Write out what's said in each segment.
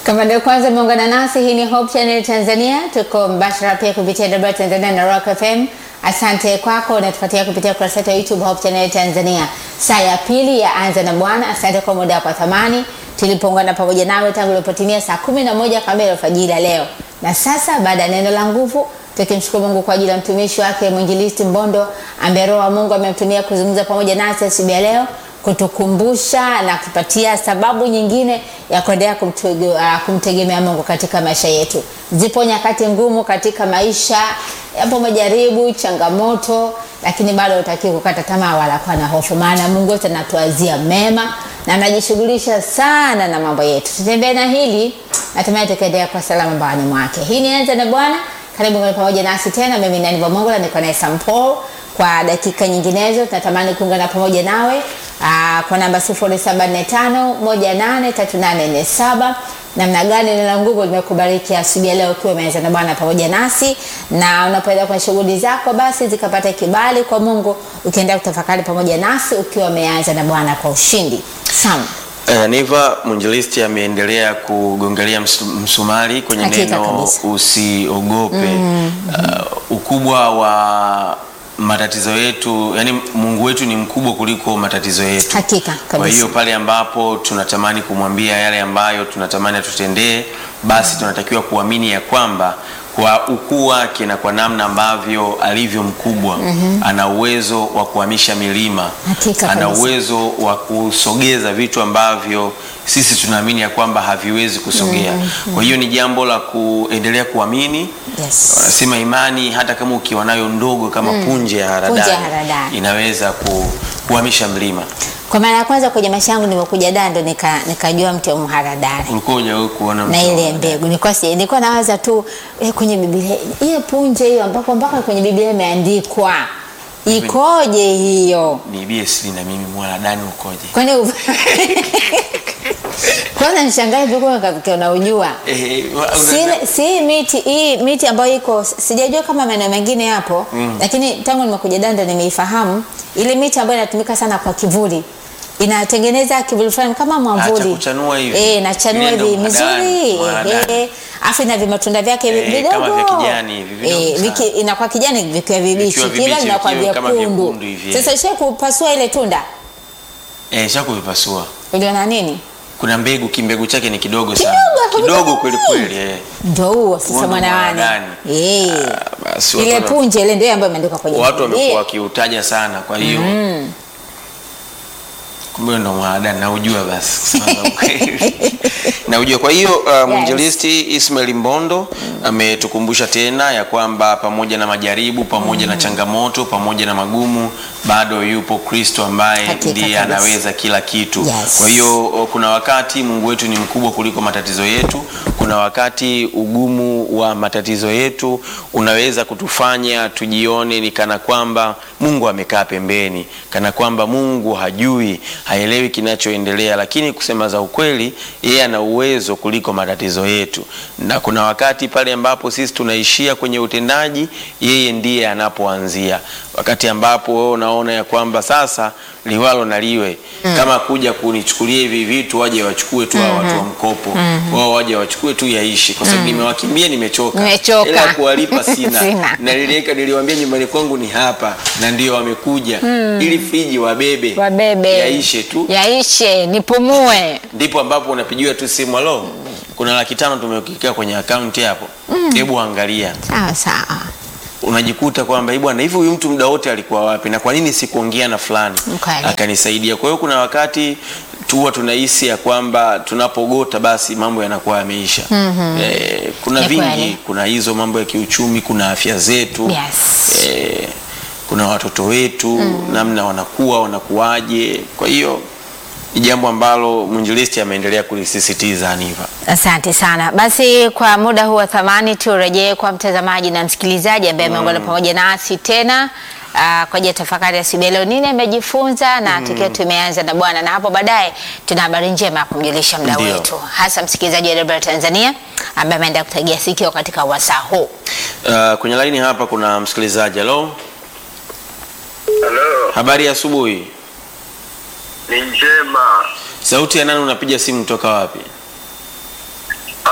Kama ndio kwanza umeungana nasi, hii ni Hope Channel Tanzania. Tuko mbashara pia kupitia W Tanzania na Rock FM. Asante kwako unatufuatia kupitia ukurasa wetu wa YouTube Hope Channel Tanzania. Saa ya pili ya Anza na Bwana. Asante kwa muda wako wa thamani. Tulipoungana pamoja nawe tangu ilipotimia saa kumi na moja kamili alfajiri ya leo. Na sasa baada ya neno la nguvu tukimshukuru Mungu kwa ajili ya mtumishi wake mwinjilisti Mbondo ambaye Roho wa Mungu amemtumia kuzungumza pamoja nasi asubuhi ya leo kutukumbusha na kupatia sababu nyingine ya kuendelea kumtege, uh, kumtegemea Mungu katika maisha yetu. Zipo nyakati ngumu katika maisha, yapo majaribu, changamoto, lakini bado hutaki kukata tamaa wala kuwa na hofu, maana Mungu wetu anatuazia mema na anajishughulisha sana na mambo yetu. Tutembee na hili, natumai tukaendelea kwa salama mbawani mwake. Hii ni Anza na Bwana. Karibu ngani pamoja nasi tena. Mimi ni Aniva Mongola, niko naye Sam Paul kwa dakika nyinginezo. Tunatamani kuungana pamoja nawe aa, kwa namba 0745183847. Namna gani neno la nguvu limekubariki asubuhi ya leo ukiwa umeanza na Bwana pamoja nasi, na unapoenda kwa shughuli zako, basi zikapata kibali kwa Mungu, ukiendelea kutafakari pamoja nasi ukiwa umeanza na Bwana kwa ushindi. Sam. Uh, Niva mwinjilisti ameendelea kugongelea msu- msumari kwenye Hakika neno kabisa. usiogope. Uh, ukubwa wa matatizo yetu, yani Mungu wetu ni mkubwa kuliko matatizo yetu. Hakika Kwa kabisa. hiyo pale ambapo tunatamani kumwambia yale ambayo tunatamani atutendee, basi tunatakiwa kuamini ya kwamba kwa ukuu wake na kwa namna ambavyo alivyo mkubwa ana uwezo wa kuhamisha milima, Hakika ana kabisa. uwezo wa kusogeza vitu ambavyo sisi tunaamini ya kwamba haviwezi kusogea. Kwa hiyo ni jambo la kuendelea kuamini. Yes. Wanasema imani hata kama ukiwa nayo ndogo kama punje ya haradali, Punje ya haradali. inaweza ku, kuhamisha mlima. Kwa mara ya kwanza kwenye maisha yangu nimekuja Dando nika nikajua mti wa mharadali Ulikuwa hujawahi kuona na mti wa ile haradali? mbegu nilikuwa si, nilikuwa nawaza tu eh, kwenye Biblia hiyo punje hiyo ambapo mpaka kwenye Biblia imeandikwa ikoje hiyo? Niibie siri na mimi mwaradani ukoje? Kwani u- kwanza nishangae tu kwa katika unaujua Eh, wa- una- si, si miti hii miti ambayo iko sijajua kama maeneo mengine yapo lakini tangu nimekuja Dando nimeifahamu ile miti ambayo inatumika sana kwa kivuli inatengeneza kivuli fulani kama mwamvuli Acha kuchanua hivi. eh nachanua Ile ndo hivi mharadani, mizuri mharadani. eh afu ina vimatunda vyake Eh, vidogo kama vya kijani hivi, vidogo eh, sana. viki, inakuwa kijani vikiwa vibichi Vikiwa kila vibichi, vinakuwa vikiwa kama vyekundu vyekundu hivi, sasa ishe kupasua ile tunda Eh, sha kuvipasua. uliona nini Kuna mbegu, kimbegu chake ni kidogo sana. Kidogo, Kidogo kidogo kweli kweli. kweli eh. ndio huo sasa Huo ndo mwanawane mharadani. eh Ah, basi watu ile wana- punje ile ndio ambayo imeandikwa kwenye watu Biblia. wamekuwa wakiutaja sana, kwa hiyo kumbe ndo mwaradani naujua basi kusema za ukweli. naujua. Kwa hiyo uh, mwinjilisti Ismail Mbondo ametukumbusha tena ya kwamba pamoja na majaribu, pamoja na changamoto, pamoja na magumu, bado yupo Kristo ambaye Hakika ndiye kabisa. anaweza kila kitu. Yes. Kwa hiyo o, kuna wakati Mungu wetu ni mkubwa kuliko matatizo yetu. Kuna wakati ugumu wa matatizo yetu unaweza kutufanya tujione ni kana kwamba Mungu amekaa pembeni, kana kwamba Mungu hajui, haelewi kinachoendelea, lakini kusema za ukweli, yeye ana uwezo kuliko matatizo yetu. Na kuna wakati pale ambapo sisi tunaishia kwenye utendaji, yeye ndiye anapoanzia. Wakati ambapo wewe unaona ya kwamba sasa liwalo na liwe kama kuja kunichukulia hivi vitu waje wachukue tu hao watu wa mkopo wao waje wachukue tu yaishi kwa sababu nimewakimbia nimechoka Nimechoka. Hela ya kuwalipa sina, Sina. na niliweka niliwaambia nyumbani kwangu ni hapa na ndio wamekuja ili friji wabebe wabebe yaishe tu yaishe nipumue ndipo ambapo unapigiwa tu simu alo kuna laki tano tumekika kwenye akaunti hapo hebu angalia sawa sawa unajikuta kwamba "Eh bwana hivi huyu mtu muda wote alikuwa wapi na kwa nini sikuongea na fulani Mkweli. akanisaidia kwa hiyo kuna wakati tuwa tunahisi ya kwamba tunapogota basi mambo yanakuwa yameisha eh, kuna Ni vingi kweli. kuna hizo mambo ya kiuchumi kuna afya zetu Yes. eh, kuna watoto wetu namna wanakuwa wanakuwaje kwa hiyo ni jambo ambalo mwinjilisti ameendelea kulisisitiza Aniva Asante sana. Basi kwa muda huu wa thamani, turejee kwa mtazamaji na msikilizaji ambaye ameungana pamoja nasi tena uh, kwa ajili ya tafakari ya siku ya leo. Nini amejifunza na tukiwa tumeanza na Bwana, na hapo baadaye tuna habari njema ya kumjulisha mda Ndio. wetu, hasa msikilizaji wa Radio Tanzania ambaye ameenda kutegea sikio katika wasaa huu. uh, kwenye laini hapa kuna msikilizaji halo Halo, habari ya asubuhi ni njema. sauti ya nani unapiga simu kutoka wapi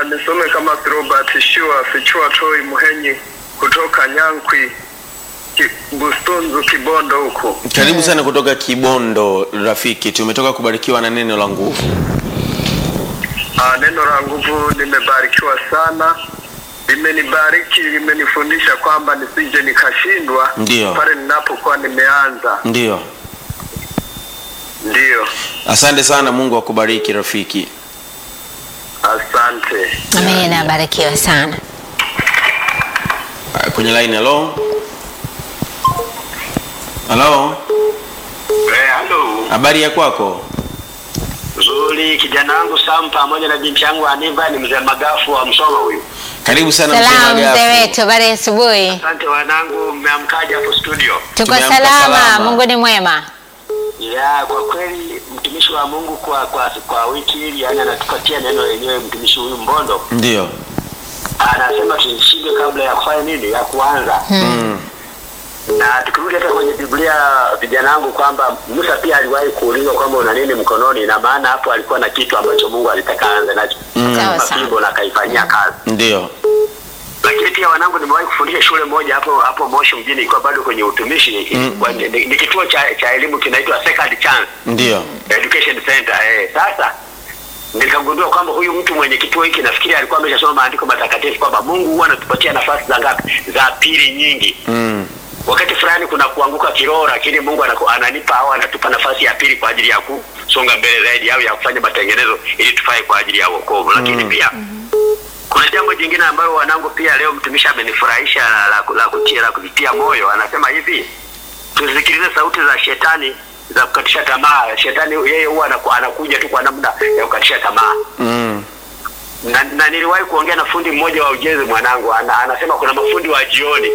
nisome kama Robert Shua Fichua Toi Muhenyi kutoka Nyankwi Ki, Bustunzu Kibondo huko. Karibu sana kutoka Kibondo rafiki, tumetoka kubarikiwa na neno la nguvu. Ah, neno la nguvu nimebarikiwa sana, limenibariki, limenifundisha kwamba nisije nikashindwa Ndiyo. pale ninapokuwa nimeanza. Ndiyo, Ndiyo, asante sana. Mungu akubariki rafiki. asante. Amina, barikiwa sana. Ah, Kwenye line, halo halo, Eh, halo. habari ya kwako? Nzuri, kijana wangu Sam pamoja na binti yangu Aniva ni mzee Magafu wa Msoma huyu. Karibu sana Salamu Mzee mzee Magafu. wetu, habari ya asubuhi. Asante wanangu, mmeamkaje hapo studio? Tuko Tumeamka salama, salama. Mungu ni mwema. Ya, kwa kweli mtumishi wa Mungu kwa kwa, kwa wiki hili yani anatupatia neno lenyewe mtumishi huyu Mbondo. Ndiyo, Anasema tushinde kabla ya kufanya nini? Ya kuanza. mm. Na tukirudi hata kwenye Biblia vijana wangu kwamba Musa pia aliwahi kuulizwa kwamba una nini mkononi, na maana hapo alikuwa na kitu ambacho Mungu alitaka aanze nacho. Mm. Sawa Kama sawa. fimbo na akaifanyia kazi. Ndiyo, lakini pia wanangu nimewahi kufundisha shule moja hapo hapo Moshi mjini ikiwa bado kwenye utumishi Mm. Kwa- ni, ni kituo cha, cha elimu kinaitwa Second Chance ndiyo, Education Center eh. Sasa nikagundua kwamba huyu mtu mwenye kituo hiki nafikiri alikuwa ameshasoma maandiko matakatifu kwamba Mungu huwa anatupatia nafasi za ngapi za pili nyingi mm. wakati fulani kuna kuanguka kiroho, lakini Mungu anaku, ananipa au anatupa nafasi ya pili kwa ajili ya kusonga mbele zaidi au ya kufanya matengenezo ili tufae kwa ajili ya wokovu. Lakini Mm. pia kuna jambo jingine ambalo wanangu pia leo mtumishi amenifurahisha la, la, la kutia la kuvitia moyo. Anasema hivi, tusikilize sauti za shetani za kukatisha tamaa. Shetani yeye huwa anaku, anakuja tu kwa namna ya kukatisha tamaa Mm. na, na niliwahi kuongea na fundi mmoja wa ujenzi mwanangu, ana, anasema kuna mafundi wa jioni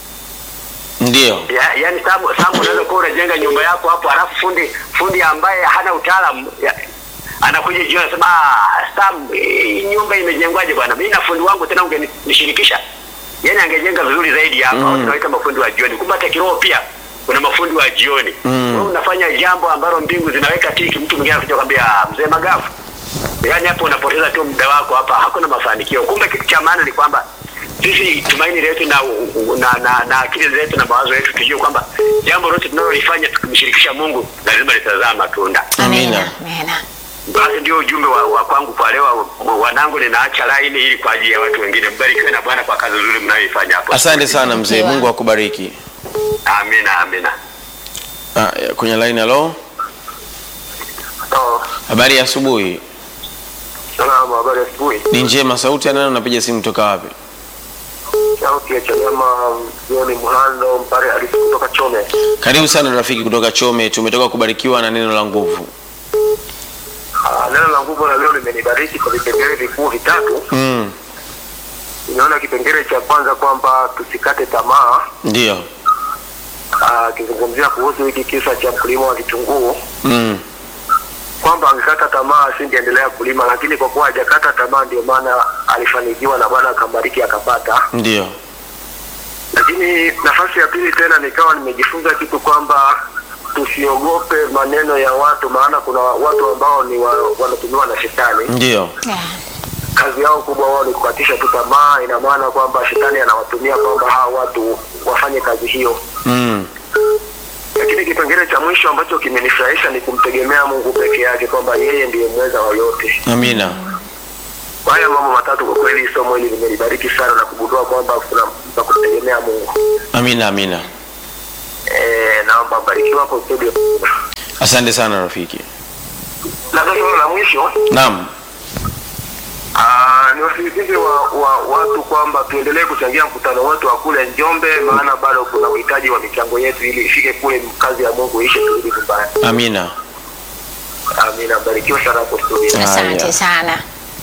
Ndiyo, ya, yani sababu sababu unaweza kuwa unajenga nyumba yako hapo halafu fundi fundi ambaye hana utaalamu ya- anakuja jioni anasema ah, Sam, hii nyumba imejengwaje bwana? Mimi na fundi wangu tena ungenishirikisha, yani angejenga vizuri zaidi hapa. Mm. Mm. Tunaita mafundi wa jioni. Kumbe hata kiroho pia kuna mafundi wa jioni. Mm. Wewe unafanya jambo ambalo mbingu zinaweka tiki, mtu mwingine anakuja kwambia "Ah, mzee Magafu, yaani hapo unapoteza tu muda wako hapa, hakuna mafanikio. Kumbe kitu cha maana ni kwamba sisi tumaini letu na, na, na, na akili zetu na mawazo yetu tujue kwamba jambo lote tunalolifanya tukimshirikisha Mungu lazima litazaa matunda. Amina. Amina. Basi ndio ujumbe wa, wa kwangu kwa leo. Wanangu, ninaacha laini ili kwa ajili ya watu wengine. Mbarikiwe na Bwana kwa kazi nzuri mnayoifanya hapo. asante sana mzee, Barikiwa. Mungu akubariki. Amina, amina. Ah, kwenye line, halo, Oh, habari ya asubuhi. salama, habari ya asubuhi. Ni njema. Sauti ya nani? Unapiga simu toka wapi? Sauti ya Chadema Joni Muhando Mpare Halisi kutoka Chome. Karibu sana rafiki kutoka Chome, tumetoka kubarikiwa na neno la nguvu. Ah, neno la nguvu la leo limenibariki kwa vipengele vikuu vitatu. Mm. Nimeona kipengele cha kwanza kwamba tusikate tamaa, Ndiyo, ah, akizungumzia kuhusu hiki kisa cha mkulima wa vitunguu mm. kwamba angekata tamaa asingeendelea kulima, lakini kwa kuwa hajakata tamaa, ndio maana alifanikiwa na Bwana akambariki akapata. Ndiyo, Lakini nafasi ya pili tena nikawa nimejifunza kitu kwamba tusiogope maneno ya watu, maana kuna watu ambao ni wa, wanatumiwa na shetani. ndiyo, Yeah. Kazi yao kubwa wao ni kukatisha tu tamaa. Ina maana kwamba shetani anawatumia kwamba hawa watu wafanye kazi hiyo. mm. Lakini kipengele cha mwisho ambacho kimenifurahisha ni kumtegemea Mungu peke yake, kwamba yeye ndiye mweza wa yote. Amina. Kwa haya mambo matatu, kwa kweli somo hili limenibariki sana na kugundua kwamba kuna na kumtegemea Mungu. Amina, amina. Eh, naomba mbarikiwa hapo studio. Asante sana rafiki. Na sasa swala la mwisho Naam, Ah, ni wasisitize wa, wa watu kwamba tuendelee kuchangia mkutano wetu wa kule Njombe, maana bado kuna uhitaji wa michango yetu ili ifike kule, kazi ya Mungu ishe, turudi nyumbani. amina. Amina, mbarikiwa sana hapo studio. Haya. Asante sana.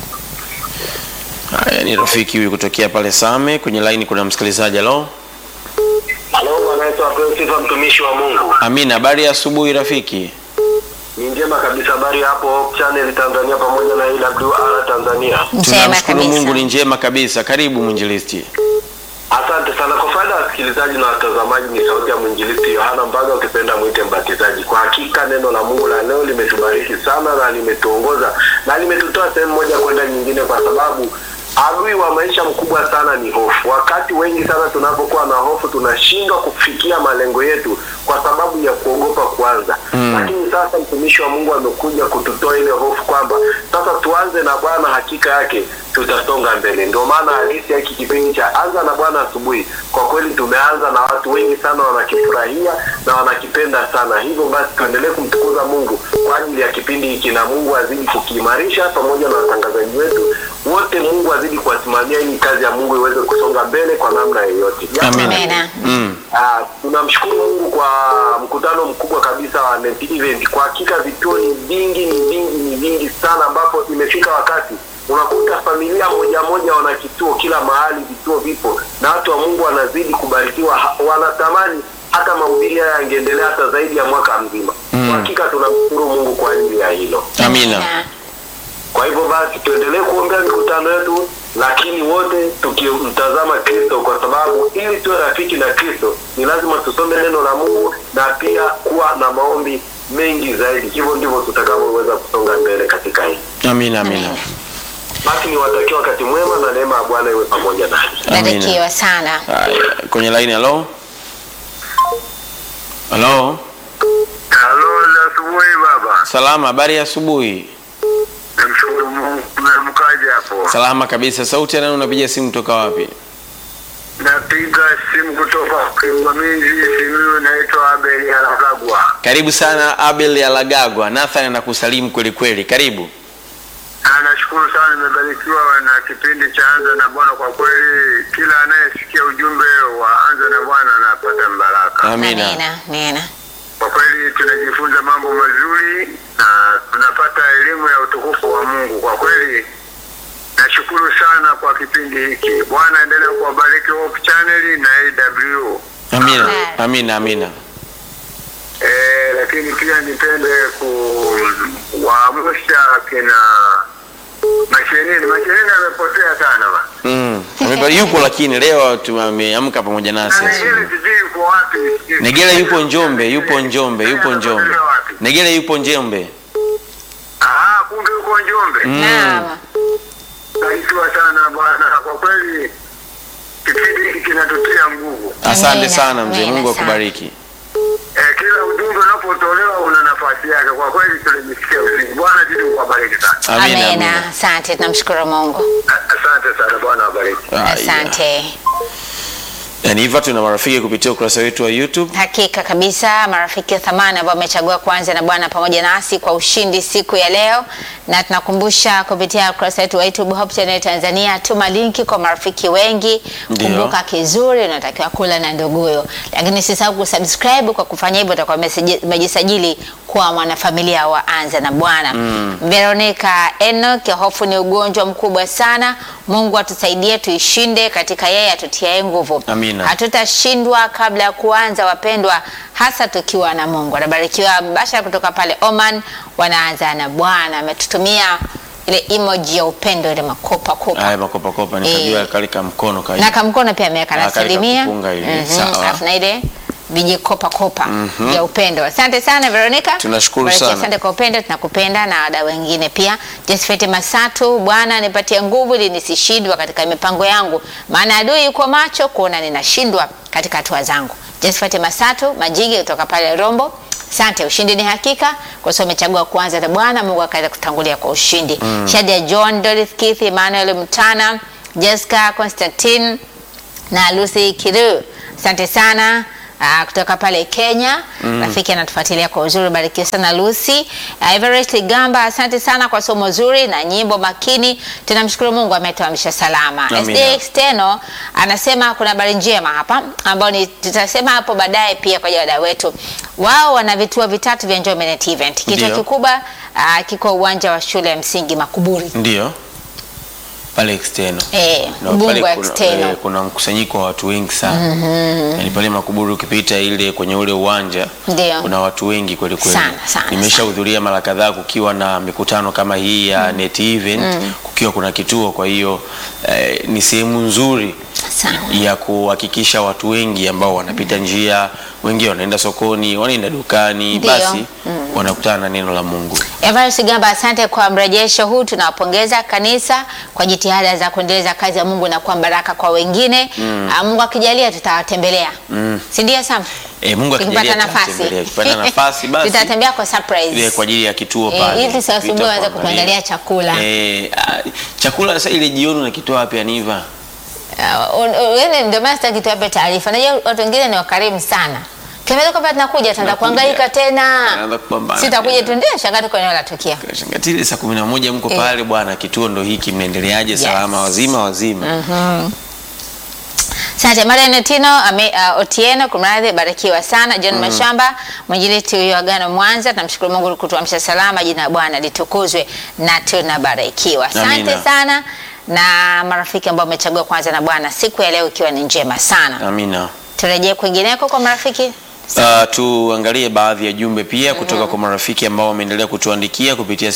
Haya, ni rafiki huyu kutokea pale Same. Kwenye line kuna msikilizaji. Halo, Halo, Bwana Yesu apewe sifa, mtumishi wa Mungu. Amina. Habari ya asubuhi rafiki. Ni njema kabisa, habari hapo Channel Tanzania pamoja na AWR Tanzania. Njema Tunamshukuru Mungu, ni kabisa. njema kabisa. Karibu mwinjilisti. Asante sana kwa faida ya wasikilizaji na watazamaji. Ni sauti ya mwinjilisti Yohana Mbaga, ukipenda mwite mbatizaji. Kwa hakika neno la Mungu la leo limetubariki sana na limetuongoza na limetutoa sehemu moja kwenda nyingine, kwa sababu adui wa maisha mkubwa sana ni hofu. Wakati wengi sana tunapokuwa na hofu, tunashindwa kufikia malengo yetu kwa sababu ya kuogopa kwanza. Lakini sasa mtumishi wa Mungu amekuja kututoa ile hofu kwamba sasa tuanze na Bwana, hakika yake tutasonga mbele. Ndio maana halisi ya hiki kipindi cha anza na Bwana asubuhi, kwa kweli tumeanza na watu wengi sana wanakifurahia na wanakipenda sana. Hivyo basi tuendelee kumtukuza Mungu kwa ajili ya kipindi hiki, na Mungu azidi kukiimarisha pamoja na watangazaji wetu wote. Mungu azidi kuwasimamia ili kazi ya Mungu iweze kusonga mbele kwa namna yoyote. Jambo Amina. la Amina. Mm. Ah, tunamshukuru Mungu kwa mkutano mkubwa kabisa wa Net Event. Kwa hakika vituo ni vingi, ni vingi, ni vingi sana, ambapo imefika wakati unakuta familia moja moja wana kituo kila mahali, vituo vipo na watu wa Mungu wanazidi kubarikiwa, ha- wanatamani hata mahubiri haya yangeendelea hata zaidi ya mwaka mzima. Kwa hakika tunamshukuru Mungu kwa ajili ya hilo. Amina. Kwa hivyo basi tuendelee kuombea mikutano yetu, lakini wote tukimtazama Kristo, kwa sababu ili tuwe rafiki na Kristo ni lazima tusome neno la Mungu na pia kuwa na maombi mengi zaidi. Hivyo ndivyo tutakavyoweza kusonga mbele katika hili. Amina. Amina. Basi niwatakia wakati mwema na neema ya Bwana iwe pamoja nanyi. Amina. Barikiwa sana. Haya, kwenye line halo. Halo. Halo, za asubuhi baba. Salama, habari ya asubuhi. Namshukuru Mungu. Mkaje hapo? Salama kabisa. Sauti ya nani unapiga simu toka wapi? Napiga simu kutoka Kimwamizi, Simiyu, naitwa Abel Halagagwa. Karibu sana Abel ya Lagagwa. Nathan anakusalimu kweli kweli. Karibu. Ah, Nashukuru sana, nimebarikiwa na kipindi cha Anza na Bwana. Kwa kweli, kila anayesikia ujumbe wa Anza na Bwana anapata mbaraka. Amina. Amina. Amina. Kwa kweli, tunajifunza mambo mazuri na tunapata elimu ya utukufu wa Mungu. Kwa kweli, nashukuru sana kwa kipindi hiki. Bwana endelee kuwabariki Hope Channel na AW. Amina. Amina. Amina. Eh, lakini pia nipende kuwaamsha kina Mashenini. Mashenini amepotea sana ba. Mm. Amebali yupo lakini leo tumeamka pamoja nasi. Na asubuhi. Negele sijui yuko wapi. sijui. Negele yupo Njombe, yupo Njombe, yupo Njombe. Negele wapi? Negele yupo Njombe. Ah, kumbe yuko Njombe. Mm. Naam. Barikiwa sana bwana. Kwa kweli kipindi hiki kinatutia nguvu. Asante Amina. sana mzee, Amina Mungu sana. akubariki. Eh, kila ujumbe unapotolewa una nafasi yake. Kwa kweli tulijisikia uzuri. Bwana zidi kuwabariki sana. Amina. Amina. Amina. Asante, tunamshukuru Mungu. A- Asante sana Bwana awabariki. Haya. Asante. Yaani hivyo tuna marafiki kupitia ukurasa wetu wa YouTube. Hakika kabisa, marafiki wa thamani ambao wamechagua kuanza na Bwana pamoja nasi kwa ushindi siku ya leo, na tunakumbusha kupitia ukurasa wetu wa YouTube Hope Channel Tanzania, tuma linki kwa marafiki wengi. Ndio. Kumbuka kizuri, unatakiwa kula na nduguyo, lakini usisahau kusubscribe. Kwa kufanya hivyo, utakuwa umeseji- umejisajili kuwa mwanafamilia wa Anza na Bwana. Veronica Enoch, hofu ni ugonjwa mkubwa sana. Mungu atusaidie tuishinde katika yeye atutiae nguvu. Amina. Hatutashindwa kabla ya kuanza, wapendwa, hasa tukiwa na Mungu. Anabarikiwa Bashara kutoka pale Oman, wanaanza na Bwana. Ametutumia ile emoji ya upendo, ile makopa kopa Haya makopa kopa nikajua kale ka mkono ka. na kamkono pia ameweka Ah, na kale salimia kakupunga ile, Mhm, sawa. alafu na ile viji kopa kopa ya upendo. Asante sana Veronica, Tunashukuru Barikiwa, sana. Asante kwa upendo, tunakupenda na wadau wengine pia. Josephat Masatu, Bwana nipatie nguvu ili nisishindwa katika mipango yangu, maana adui yuko macho kuona ninashindwa katika hatua zangu. Josephat Masatu Majigi kutoka pale Rombo. Asante, ushindi ni hakika kwa sababu umechagua kuanza na Bwana. Mungu akaweza kutangulia kwa ushindi. Shadia John, Dorothy Keith, Emmanuel Mtana, Jessica Constantine na Lucy Kiru. Asante sana uh, kutoka pale Kenya. Rafiki anatufuatilia kwa uzuri, barikiwa sana Lucy. Uh, Everest Ligamba, asante sana kwa somo zuri na nyimbo makini. Tunamshukuru Mungu ametuamsha salama. Amina. SD External anasema kuna habari njema hapa ambayo ni tutasema hapo baadaye pia kwa ajili ya wadau wetu. Wao wana vituo vitatu vya Njombe Net Event. Kituo Ndio. kikubwa uh, kiko uwanja wa shule ya msingi Makuburi. Ndio. Pale external. Eh, Na Ubungo pale kuna, external. eh, kuna mkusanyiko wa watu wengi sana. Yaani pale Makuburi ukipita ile kwenye ule uwanja Ndio. kuna watu wengi kweli kweli. Sana, sana, Nimeshahudhuria mara kadhaa kukiwa na mikutano kama hii ya Net Event, kukiwa kuna kituo kwa hiyo eh, ni sehemu nzuri Sana. ya kuhakikisha watu wengi ambao wanapita njia, wengi wanaenda sokoni, wanaenda dukani, Ndio. basi wanakutana na neno la Mungu. Evarist Gamba, asante kwa mrejesho huu. Tunawapongeza kanisa kwa jitihada za kuendeleza kazi ya Mungu na kuwa baraka kwa wengine. Ah, Mungu akijalia tutawatembelea, si ndio Sam? E, Mungu Tukipata akijalia nafasi. tutatembelea. Tukipata nafasi basi tutatembea kwa surprise. ile kwa ajili ya kituo Eh, pale. ili tusiwasumbue Pita waweze kuangalia. kutuandalia chakula. Eh, ah, chakula sasa ile jioni unakitoa wapi Aniva? Uh, un- un- yaani ndio maana sitaki tuwape taarifa. Najua watu wengine ni wakarimu sana. Kiambia kwamba tunakuja tunaenda Tunakuja. kuhangaika tena. Tunaanza kupambana Sitakuja tena. tu ndio shangaa tuko eneo la tukio. Shangatile saa kumi na moja mko Eh. pale bwana, kituo ndo hiki, mnaendeleaje? Yes. Salama wazima wazima. Asante Marian Tino ame, uh, Otieno kumradhi, barikiwa sana. John Mashamba mwinjilisti huyo Agano Mwanza, tunamshukuru Mungu kutuamsha salama, jina la Bwana litukuzwe na tunabarikiwa. Asante Amina. sana na marafiki ambao wamechagua kwanza na Bwana siku ya leo ikiwa ni njema sana. Amina. Turejee kwingineko kwa marafiki. Uh, tuangalie baadhi ya jumbe pia kutoka kwa marafiki ambao wameendelea kutuandikia kupitia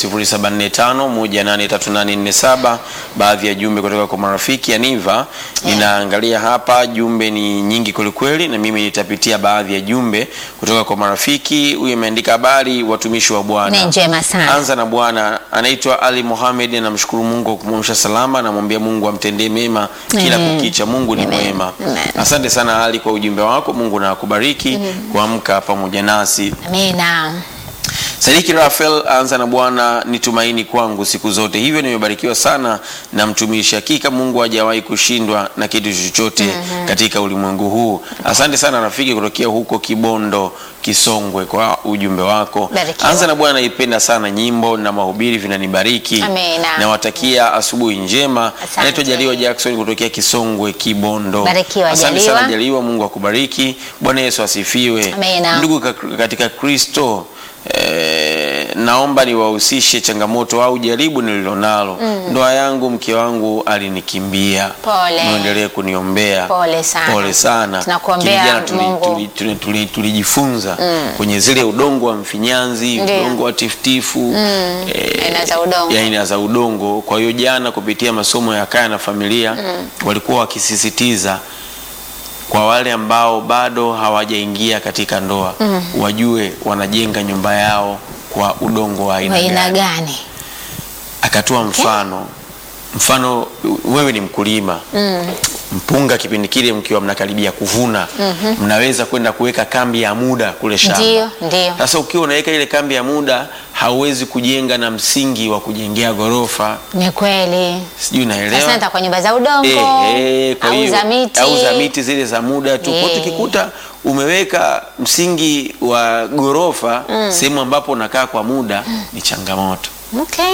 0745183847 baadhi ya jumbe kutoka kwa marafiki Aniva. Ninaangalia hapa jumbe ni nyingi kwelikweli, na mimi nitapitia baadhi ya jumbe kutoka kwa marafiki. Huyu ameandika habari, watumishi wa Bwana Ni njema sana. Anza na Bwana anaitwa Ali Mohamed, anamshukuru Mungu kwa kumwamsha salama, anamwambia Mungu amtendee mema kila Amen. kukicha. Mungu ni Amen. mwema. Amen. Asante sana Ali kwa ujumbe wako. Mungu na akubariki kuamka pamoja nasi. Amina. Sadiki Rafael anza na Bwana ni tumaini kwangu siku zote, hivyo nimebarikiwa sana na mtumishi. Hakika Mungu hajawahi kushindwa na kitu chochote katika ulimwengu huu. Asante sana rafiki kutokea huko Kibondo Kisongwe kwa ujumbe wako. Barikiwa. Anza na Bwana, naipenda sana nyimbo na mahubiri vinanibariki. Amina. Nawatakia asubuhi njema. Asante. Naitwa Jaliwa Jackson kutokea Kisongwe Kibondo. Barikiwa, Asante Jaliwa. sana Jaliwa, Mungu akubariki. Bwana Yesu asifiwe. Amina. Ndugu ka- katika Kristo eh, naomba niwahusishe changamoto au jaribu nililonalo. Ndoa yangu, mke wangu alinikimbia. Pole. Muendelee kuniombea. Pole sana. Pole sana. Tunakuombea Lakini jana tuli- Mungu. tuli- tuli- tuli- tulijifunza kwenye zile udongo wa mfinyanzi, Ndio. udongo wa tifutifu, eh, Aina za udongo. ya aina za udongo. Kwa hiyo jana kupitia masomo ya kaya na familia walikuwa wakisisitiza kwa wale ambao bado hawajaingia katika ndoa wajue wanajenga nyumba yao kwa udongo wa aina Wa aina gani. gani? Akatoa mfano mfano, wewe ni mkulima mpunga, kipindi kile mkiwa mnakaribia kuvuna, mnaweza kwenda kuweka kambi ya muda kule shamba. Ndio, ndio. Sasa ukiwa unaweka ile kambi ya muda, hauwezi kujenga na msingi wa kujengea ghorofa, Ni kweli. sijui unaelewa? Sasa nitakuwa nyumba za udongo Eh, eh, kwa au hiyo- za miti. au za miti zile za muda tu. Kwa hiyo Eh. tukikuta umeweka msingi wa ghorofa sehemu ambapo unakaa kwa muda ni changamoto. Okay.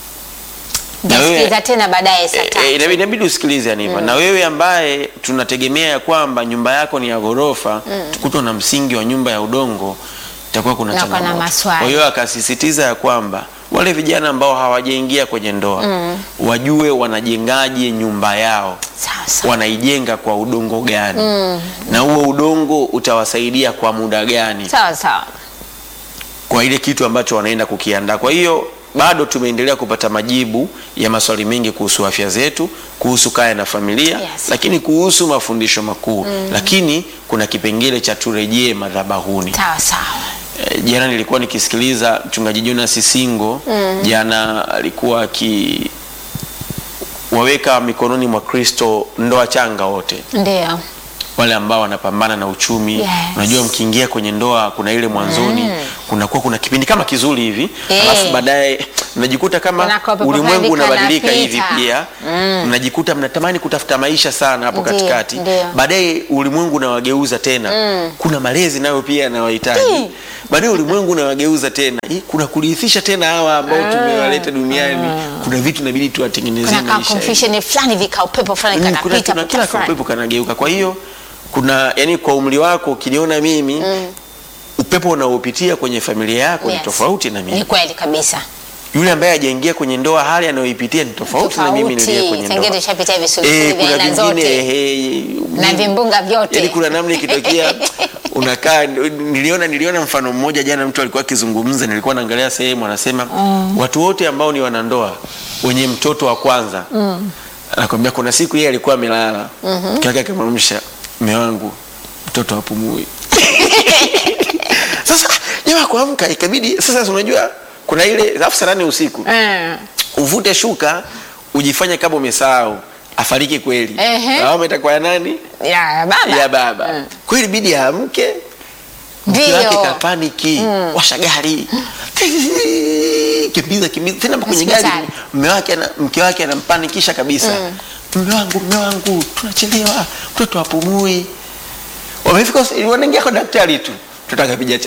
Na wewe- Nitasikiza tena baadaye saa Eh, tatu. eh, inabidi inabidi usikilize Aniva. Na wewe ambaye tunategemea ya kwamba nyumba yako ni ya ghorofa, tukutwa na msingi wa nyumba ya udongo, itakuwa kuna Na kuna changamoto. maswali. Kwa hiyo akasisitiza ya kwamba wale vijana ambao hawajaingia kwenye ndoa wajue wanajengaje nyumba yao Sawa sawa. wanaijenga kwa udongo gani na huo udongo utawasaidia kwa muda gani Sawa sawa. kwa ile kitu ambacho wanaenda kukiandaa. Kwa hiyo bado tumeendelea kupata majibu ya maswali mengi kuhusu afya zetu, kuhusu kaya na familia Yes. lakini kuhusu mafundisho makuu lakini kuna kipengele cha turejee madhabahuni. Sawa sawa. Eh, jana nilikuwa nikisikiliza mchungaji Jonas Singo jana alikuwa aki waweka mikononi mwa Kristo ndoa changa wote Ndio. wale ambao wanapambana na uchumi Yes. unajua mkiingia kwenye ndoa kuna ile mwanzoni kunakuwa kuna kipindi kama kizuri hivi Eh. alafu baadaye mnajikuta kama Kuna kope ulimwengu kope unabadilika hivi kanapita. pia mnajikuta mnatamani kutafuta maisha sana hapo Ndio, katikati ndio. baadaye ulimwengu unawageuza tena kuna malezi nayo pia yanawahitaji baadaye ulimwengu unawageuza tena Hii, kuna kurithisha tena hawa ambao tumewaleta duniani kuna vitu inabidi tuwatengenezee Kuna ka maisha confusion fulani vika upepo fulani Mm, kuna, kanapita. kuna kila fulani. kaupepo kanageuka. Kwa hiyo kuna yani, kwa umri wako ukiniona mimi upepo unaopitia kwenye familia yako Yes. ni tofauti na mimi. Ni kweli kabisa. Yule ambaye hajaingia kwenye ndoa, hali anayoipitia ni tofauti na mimi niliye kwenye Sengine ndoa. tushapitia visulisuli Eh, vya kuna aina vingine zote. eh, Na vimbunga vyote. yani kuna namna ikitokea unakaa niliona niliona mfano mmoja jana, mtu alikuwa akizungumza, nilikuwa naangalia sehemu anasema watu wote ambao ni wanandoa wenye mtoto wa kwanza anakwambia kuna siku yeye alikuwa amelala mke wake akamwamsha, mume wangu mtoto hapumui. Sasa mke wako amka ikabidi sasa unajua kuna ile alafu saa nane usiku Eh. uvute shuka ujifanye kama umesahau afariki kweli Ehe. lawama itakuwa ya nani Ya baba. ya baba Mm. kweli bidi aamke mke Ndio. wake kapaniki washa gari kimbiza kimbiza tena kwenye gari Hospitali. mme wake ana- mke wake anampanikisha kabisa mme wangu mme wangu tunachelewa mtoto apumui wamefika hospitali, wanaingia kwa daktari tu mtoto akapiga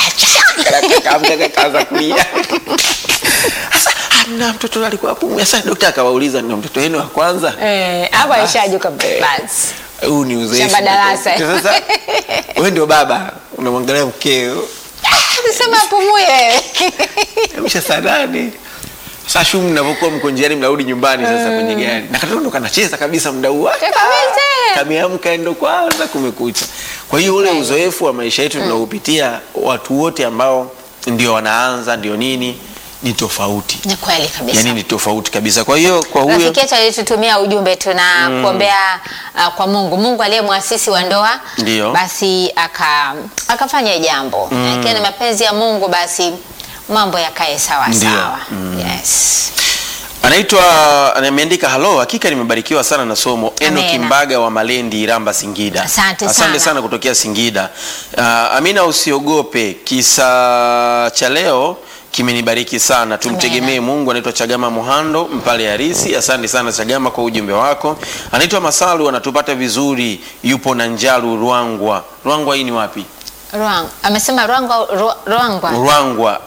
chafu kaanza kulia sasa amna mtoto alikuwa apumui sasa daktari akawauliza ndio mtoto wenu wa kwanza Eh, hapa Basi. ishajuka basi. huu ni uzoefu Shamba darasa. sasa wewe ndio baba unamwangalia mkeo Sema apumue wewe. amsha saa nane sasa shumu mnavyokuwa mko njiani mnarudi nyumbani sasa kwenye gari na katoto ndo kanacheza kabisa muda huu wake. Kabisa. kameamka ndo kwanza kumekucha kwa hiyo ule uzoefu wa maisha yetu tunaopitia watu wote ambao ndio wanaanza ndio nini ni tofauti Ni kweli kabisa. yani ni tofauti kabisa kwa hiyo kwa huyo rafiki yetu alitutumia ujumbe tuna kuombea uh, kwa mungu mungu aliye mwasisi wa ndoa Ndio. basi aka akafanya jambo mm. ikiwa ni mapenzi ya mungu basi mambo yakae sawa Ndio. sawa yes. anaitwa ameandika halo hakika nimebarikiwa sana na somo enoki Amena. mbaga wa malendi iramba singida Asante asante sana. sana kutokea singida uh, amina usiogope kisa cha leo kimenibariki sana tumtegemee mungu anaitwa chagama muhando mpale harisi asante sana chagama kwa ujumbe wako anaitwa masalu anatupata vizuri yupo na njalu rwangwa rwangwa hii ni wapi Ruang. amesema rwangwa Ru- rwangwa rwangwa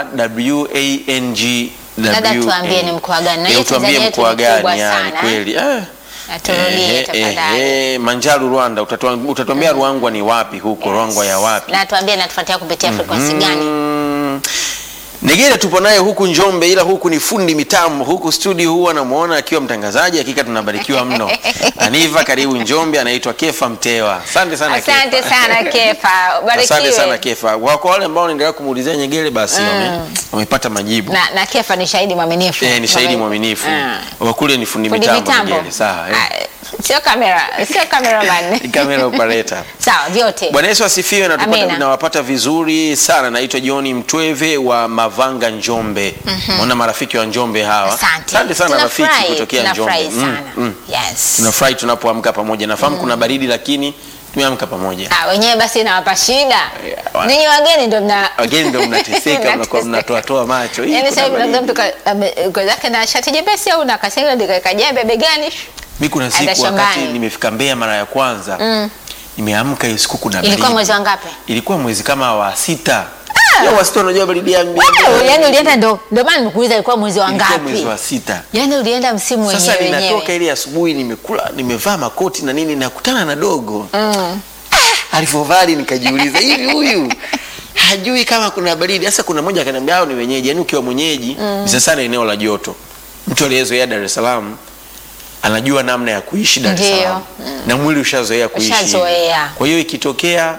r-w-a-n-g Labda tuambie ni mkoa gani. Na Eh, hii utuambie Tanzania yetu mkoa ni gani kubwa yani sana, kweli eh. Aturudie Eh, eh, tafadhali. eh, manjaru rwanda utatuam- utatuambia rwangwa ni wapi huko rwangwa ya wapi na tuambie natufuatia kupitia frequency gani Mm. Negere tupo naye huku Njombe, ila huku ni fundi mitambo. Huku studio huwa namuona akiwa mtangazaji, hakika tunabarikiwa mno. Aniva, karibu Njombe, anaitwa Kefa Mtewa. Asante sana asante Kefa. sana kefa Asante sana ubarikiwe Kefa. Kwa kwa wale ambao wanaendelea kumuulizia Nyegere, basi wame- wamepata majibu. na, na kefa ni shahidi mwaminifu Eh, ni shahidi Mwamini- mwaminifu. Ah. Wa kule ni fundi fundi mitambo mitambo Nyegere. Sawa. eh. Ah, sio kamera sio cameraman Ni camera operator. sawa vyote Bwana Yesu asifiwe na tupata, Amina. nawapata vizuri sana. Naitwa John Mtweve wa Mavanga Njombe. Naona marafiki wa Njombe hawa. asante sana rafiki Tunafurahi, kutokea Njombe. tunafurahi Mm, sana mm. yes Tunafurahi tunapoamka pamoja. Nafahamu kuna baridi lakini tumeamka pamoja. Ah, wenyewe basi nawapa shida wa- ninyi wageni ndo mna Wageni ndio mnateseka, mnakuwa mnatoatoa macho. Hii Yaani kuna sasa hivi baridi. labda mtu ka- ame- uko zake na shati jepesi au na kasega ndika jembe begani Mimi kuna siku Aenda wakati shambani. nimefika Mbeya mara ya kwanza nimeamka hiyo siku kuna baridi. ilikuwa mwezi wa ngapi Ilikuwa mwezi kama wa sita. Leo wa sita unajua baridi ya Mbeya. Wewe, yaani ulienda ndo ndio maana nimekuuliza ilikuwa mwezi wa Ilikuwa ngapi mwezi wa sita. yaani ulienda msimu Sasa wenyewe ninatoka wenyewe ile asubuhi, nimekula nimevaa makoti na nini, nakutana na dogo mm. alivyovali, nikajiuliza hivi huyu hajui kama kuna baridi. Sasa kuna mmoja akaniambia hao ni wenyeji, yaani ukiwa mwenyeji mm. sana eneo la joto, mtu aliyezoea Dar es Salaam anajua namna ya kuishi Dar es Ndio. Salaam na mwili ushazoea kuishi, Ushazoea. kwa hiyo ikitokea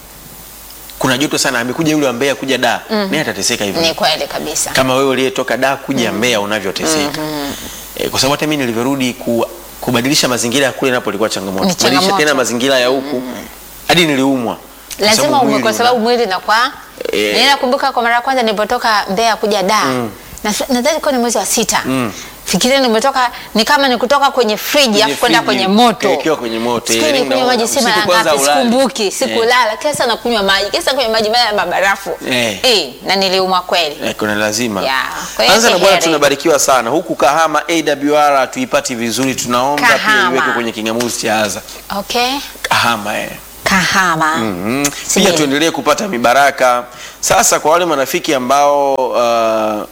kuna joto sana, amekuja yule wa Mbeya kuja da mm. naye atateseka hivyo ni kweli kabisa kama wewe uliyetoka da kuja Mbeya unavyoteseka e, kwa sababu hata mimi nilivyorudi ku, kubadilisha mazingira ya kule napo ilikuwa changamoto Ni kubadilisha changamoto. tena mazingira ya huku hadi niliumwa Kwa lazima sababu umwe mwili kwa una- sababu mwili nakuwa Eh. Mimi nakumbuka kwa mara ya kwanza nilipotoka Mbeya kuja Dar na nadhani kwa ni mwezi wa sita fikiria nimetoka ni kama ni kutoka kwenye friji afu kwenda friji, kwenye moto ukawekewa kwenye moto, Siku yani ile kunywa unaona, maji si usiku mara kwanza ngapi ulali. sikumbuki sikulala kesa na kunywa maji kesa kunywa maji mara ya mabarafu Eh. eh na niliumwa kweli Eh, kuna lazima Ya, kwa hiyo anza na si bwana heri. tunabarikiwa sana huku kahama awr hatuipati vizuri tunaomba pia Kahama. iwekwe kwenye kingamuzi cha aza okay kahama eh. kahama Mhm. pia Sijui. tuendelee kupata mibaraka sasa kwa wale marafiki ambao uh,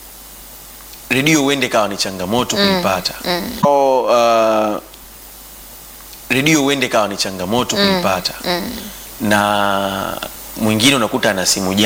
redio huende kawa ni changamoto kuipata Au, uh, redio huende kawa ni changamoto kuipata na mwingine unakuta ana simu